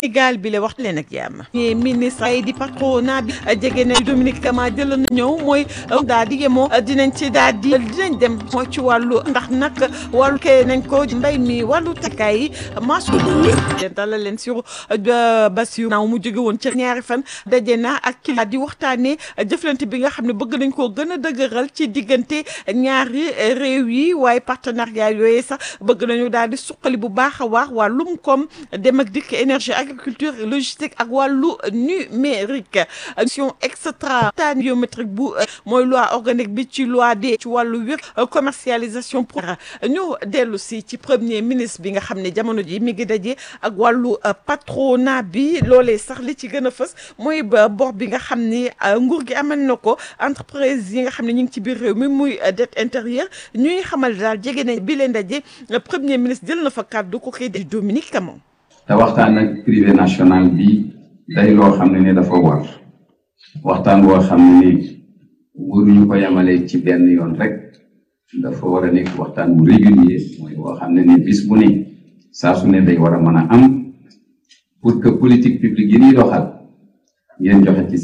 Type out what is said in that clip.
Sénégal bi la wax leen ak jàmm ñi ministre ay di patronat bi jege na Dominique Kama jël na ñëw mooy daal di yemoo dinañ ci daal di dinañ dem mooy ci wàllu ndax nag wàllu kee nañ ko mbay mi wàllu takkaay yi masu dalal leen sur Bassirou naaw mu jóge woon ci ñaari fan daje na ak ki di waxtaanee jëflante bi nga xam ne bëgg nañ koo gën a dëgëral ci diggante ñaari réew yi waaye partenariat yooyu sax bëgg nañu daal di suqali bu baax a waax wàllum koom dem ak dikk énergie agriculture logistique ak wàllu numérique mission extra tan biométrique bu mooy loi organique bi ci loi de ci wàllu wér commercialisation pour ñu dellu si ci premier ministre bi nga xam ne jamono ji mi ngi daje ak wàllu patronat bi loolee sax li ci gën a fës mooy bor bi nga xam ne nguur gi amal na ko entreprise yi nga xam ne ñu ngi ci biir réew mi muy dette intérieure ñuy xamal daal jege nañ bi leen daje premier ministre jël na fa kàddu ko kii di Dominique Camon te waxtaan ak privé national bi day loo xam ne ni dafa war waxtaan boo xam ne ni waruñu ko yemale ci benn yoon rek dafa war a nekk waxtaan bu régulier mooy boo xam ne ni bis bu ne saa su ne day war a mën a am pour que politique publique yi ñuy doxal ngeen joxe ci